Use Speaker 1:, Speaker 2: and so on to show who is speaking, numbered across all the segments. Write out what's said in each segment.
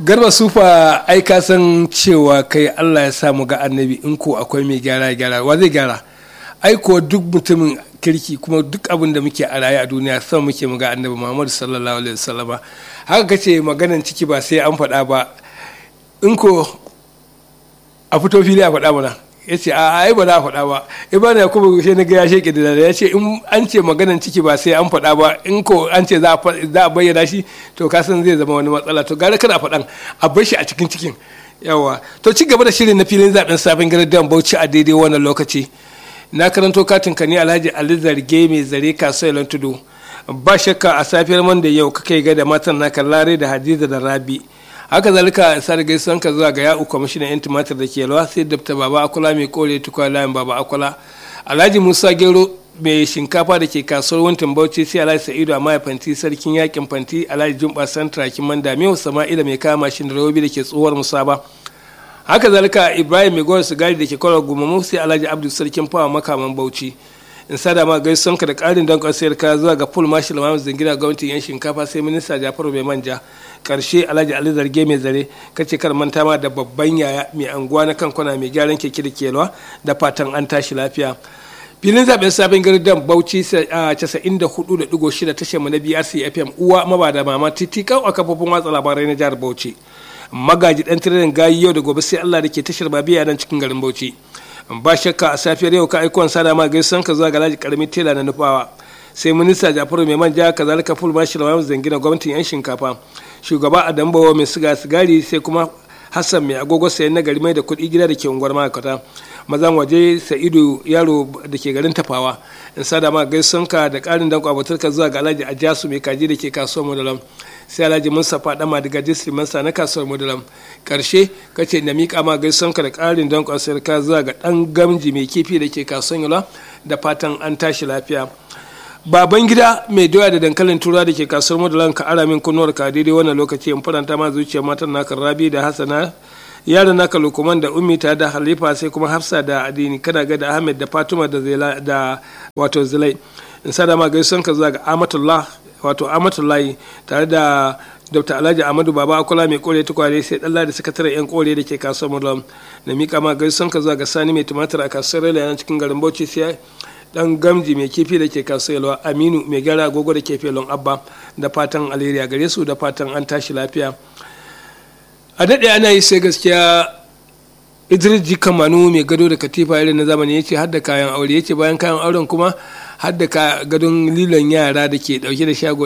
Speaker 1: garba sufa ai ka san cewa kai allah ya sa mu ga annabi in ko akwai mai gyara gyara wa zai gyara ai ko duk mutumin kirki kuma duk abin da muke a raye a duniya son muke mu ga annabi muhammadu sallallahu alaihi wasallama haka kace maganan ciki ba sai an faɗa ba in ko a fito fili a faɗa mana ya ce a ai ba za a faɗa ba ibana ya kuma shi na ga ya sheke da ya ce in an ce maganan ciki ba sai an faɗa ba in ko an ce za a bayyana shi to ka san zai zama wani matsala to gara kada faɗan a bar shi a cikin cikin yawa to ci gaba da shirin na filin zaben sabon gidan bauchi a daidai wannan lokaci na karanto katin ka ne alhaji ali zarge mai zare kasuwa tudu ba shakka a safiyar man da yau kakai ga da matan naka lare da hadiza da rabi haka zalika sa da gaisuwan ka zuwa ga ya'u kwamishinan yan tumatir da ke yalwa sai dabta baba akula mai kore tukwa layin baba akula alhaji musa gero mai shinkafa da ke kasuwar wantin bauchi sai alhaji sa'idu a fanti sarkin yakin fanti alhaji jumba santra kiman damiyo sama'ila mai kama mashin da rawobi da ke tsohuwar musaba haka zalika ibrahim mai gowar sigari da ke kwarar gumamu sai alhaji abdu sarkin fawa makaman bauchi in sada ma gaisuwan ka da karin don kwasayar ka zuwa ga full marshal mahamud zingina gwamnatin yan shinkafa sai minista jafaru mai manja karshe alhaji ali zarge mai zare kace kar manta ma da babban yaya mai anguwa na kankuna mai gyaran keke da kelwa da fatan an tashi lafiya filin zaben sabon gardan bauchi a 94.6 tashar mu na brc fm uwa maba da mama titikau a kafofin watsa labarai na jihar bauchi magaji dan tirin gayi yau da gobe sai allah da ke tashar babiya nan cikin garin bauchi ba shakka a safiyar yau ka aikon sada ma gaisan ka zuwa ga laji karamin tela na nufawa sai minista jafaru mai manja kazalika full marshal wa zangina gwamnatin yan shinkafa shugaba a dambawa mai siga sigari sai kuma hassan mai agogo sayan nagari mai da kuɗi gida da ke unguwar ma'aikata mazan waje sa'idu yaro da ke garin tafawa in sada ma gaisanka da ƙarin danko abatarka zuwa ga alhaji ajasu mai kaji da ke kasuwar madalam sai alhaji mustapha dama daga district masa na kasuwar madalam karshe kace na miƙa ma gaisanka da ƙarin danko ka zuwa ga ɗan gamji mai kifi da ke kasuwar yola da fatan an tashi lafiya baban gida mai doya da dankalin tura da ke kasuwar madalan ka ara min kunnuwar ka daidai wannan lokaci in faranta ma zuciyar matan naka rabi da hasana yaran naka lukuman da ummi ta da halifa sai kuma hafsa da adini kana ga da ahmed da fatima da zila da wato zilai in sada ma gaisuwan ka zuwa ga amatullah wato amatullahi tare da dr alhaji amadu baba akula mai kore tukwale sai dalla da sakataren yan kore da ke kasuwar madalan na mika ma gaisuwan ka zuwa ga sani mai tumatir a kasuwar rela cikin garin bauchi sai dan gamji mai kifi da ke kasuwa aminu mai gara agogo da ke felon abba da fatan alheri a gare su da fatan an tashi lafiya a daɗe ana yi sai gaskiya idris ji kamanu mai gado da katifa irin na zamani ya ce hadda kayan aure ya ce bayan kayan auren kuma hadda ka gadon lilon yara da ke dauke da shago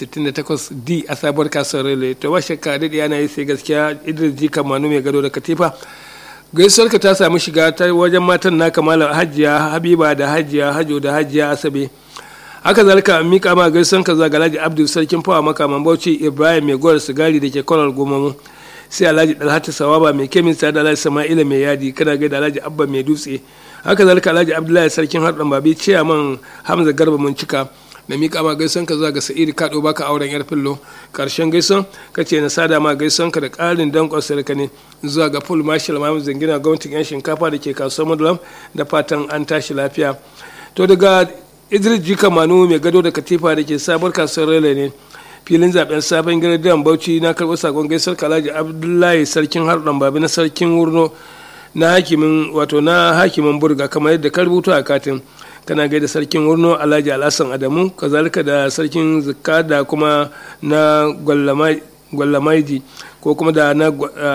Speaker 1: 168 d a sabuwar kasuwar rele to ba shakka daɗe ana yi sai gaskiya idris ji kamanu mai gado da katifa gaisuwarka ta samu shiga ta wajen matan na kamala hajiya habiba da hajiya hajo da hajiya asabe haka zalika mika ma gaisuwarka zuwa ga alhaji abdul sarkin fawa makaman bauchi ibrahim mai gwar sigari da ke kwarar gomamu sai alhaji dalhatu sawaba mai kemista da alhaji sama'ila mai yadi kana ga da alhaji abba mai dutse haka zalika alhaji abdullahi sarkin harɗan babi ciyaman hamza garba mun cika na miƙa ma gaison ka zuwa ga sa'idu kaɗo baka auren yar fillo ƙarshen gaison ka ce na sada ma gaison ka da ƙarin danƙon sarka ne zuwa ga full marshal mamu zangina gwamnatin yan shinkafa da ke kasuwar madulam da fatan an tashi lafiya to daga idris jika manu mai gado da katifa da ke sabuwar kasuwar rele ne filin zaben sabon gidan bauchi na karɓi sakon gaisar kalaji abdullahi sarkin harɗan babi na sarkin wurno na hakimin wato na hakimin burga kamar yadda ka rubuta a katin kana gaida sarkin wurno alhaji alhassan adamu kazalika da sarkin zikka da kuma na gwallamaiji ko kuma da na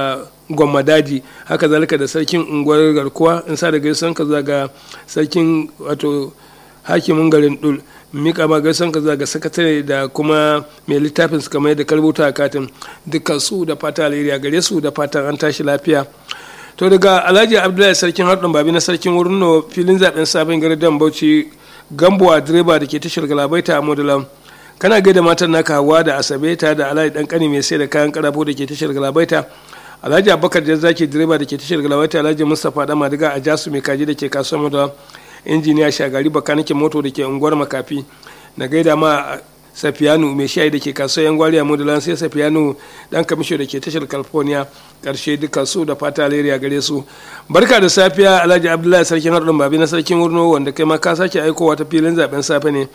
Speaker 1: gwamadaji haka zalika da sarkin unguwar garkuwa in sa da gaisan ka ga sarkin wato hakimin garin dul mika ma gaisan ka ga sakatare da kuma mai littafin su kamar yadda karbuta a katin dukkan su da fata alheri a gare su da fatan an tashi lafiya to daga alhaji abdullahi sarkin harɗin babi na sarkin wurin filin zaben sabon gardan bauchi gambuwa direba da ke tashar galabaita a modulam kana gaida matan naka hawa da asabe ta da alhaji dan kani mai sai da kayan karafo da ke tashar galabaita alhaji abubakar jazzaki direba da ke tashar galabaita alhaji mustapha dama daga a jasu mai kaji da ke kasuwar modulam injiniya shagari bakanikin moto da ke unguwar makafi na gaida ma safiyanu mai shayi da ke kasuwar yan gwari a modulan sai safiyanu dan kamisho da ke tashar california karshe duka su da fata alheri a gare su barka da safiya alhaji abdullahi sarkin haɗin babi na sarkin wurno wanda kai ma ka sake aikowa ta filin zaben safe ne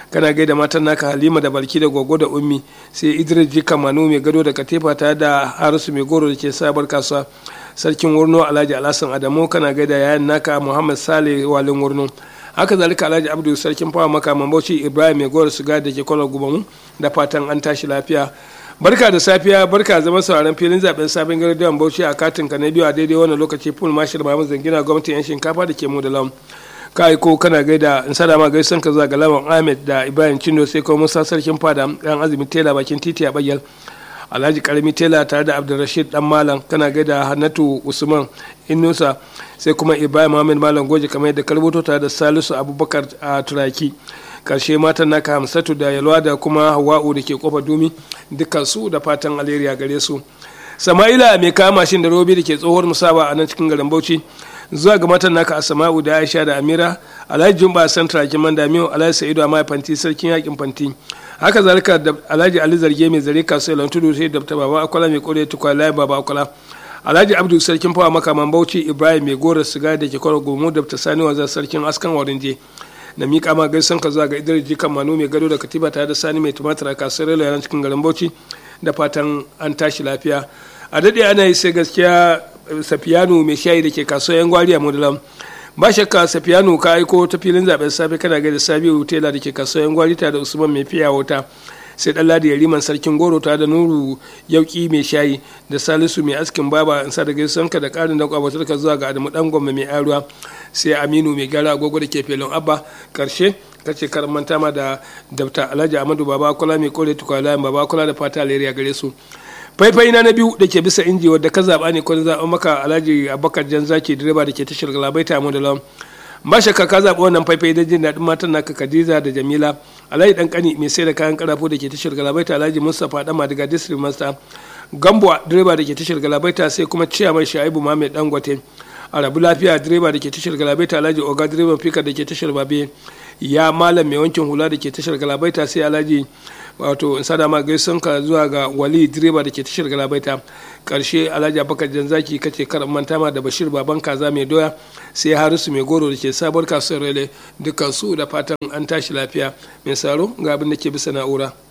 Speaker 1: kana gaida matan naka halima da balki da gogo da ummi sai idris jika manu mai gado da katifa tare da harisu mai goro da ke sabar kasuwa sarkin wurno alhaji alhassan adamu kana gaida yayan naka muhammad sale walin wurno haka zalika alhaji abdu sarkin fawa makaman bauchi ibrahim mai goro suga da ke kwalar gubamu da fatan an tashi lafiya barka da safiya barka zama sauraron filin zaben sabon gardiyan bauchi a katin ka na biyu a daidai wannan lokaci full marshal mahamud zangina gwamnatin yan shinkafa da ke mu da lam ka aiko kana gaida in sada ma gaisan ka zuwa ga lawan ahmed da ibrahim chindo sai kuma musa sarkin fada dan azumi tela bakin titi a bagyal alhaji karami tela tare da abdulrashid dan malam kana gaida hannatu usman inusa sai kuma ibrahim muhammad malam goje kamar yadda karboto tare da salisu abubakar a turaki karshe matan naka hamsatu da yalwa da kuma hawa'u da ke kofa dumi dukkan su da fatan alheri a gare su sama'ila mai kama mashin da robi da ke tsohuwar musaba a nan cikin garin bauchi zuwa ga matan naka a sama'u da aisha da amira alhaji jumba santra kiman damiyo alhaji sa'idu a fanti sarkin yakin fanti haka zalika da alhaji ali zarge mai zare kasuwa lan tudu sai da baba akwala mai kore tukwa layi baba akwala alhaji abdu sarkin fawa makaman bauchi ibrahim mai gora siga da ke kwaro gomu da sani wanzar sarkin askan warinje na miƙa ma gaisan ka zuwa ga idris jikan manu mai gado da katiba tare da sani mai tumatir a kasuwar relo yaran cikin garin bauchi da fatan an tashi lafiya a daɗe ana yi sai gaskiya safiyanu mai shayi da ke kasuwar yan gwari a mudulam ba shakka safiyanu ka aiko ta filin zaben safe kana ga da sabiu tela da ke kasuwar yan gwari tare da usman mai fiya wata sai dan ladi yariman sarkin goro tare da nuru yauki mai shayi da salisu mai askin baba in sa da gaisanka da karin da kwabatar ka zuwa ga adamu dan gwamma mai aruwa sai aminu mai gara agogo da ke felon abba karshe kace karamanta ma da dabta alhaji amadu baba kula mai kore tukwala baba kula da fata alheri gare su faifai na na biyu da ke bisa inji wadda ka zaɓa ne kwan zaɓa maka alhaji abubakar jan zaki direba da ke tashar galabaita mu da lawan ba shakka ka zaɓi wannan faifai don jin daɗin matan naka khadija da jamila alhaji dan kani mai sai da kayan karafo da ke tashar galabaita alhaji mustapha dama daga district master gambuwa direba da ke tashar galabaita sai kuma ciyaman shaibu mahammed dangote a rabu lafiya direba da ke tashar galabaita alhaji oga direban fika da ke tashar babe ya malam mai wankin hula da ke tashar galabaita sai alhaji wato in sada ma gaisun ka zuwa ga wali direba da ke tashar galabaita karshe alhaji abubakar janzaki kace kar manta ma da bashir baban kaza mai doya sai harisu mai goro da ke sabuwar kasuwar rele dukkan su da fatan an tashi lafiya mai saro ga abin da ke bisa na'ura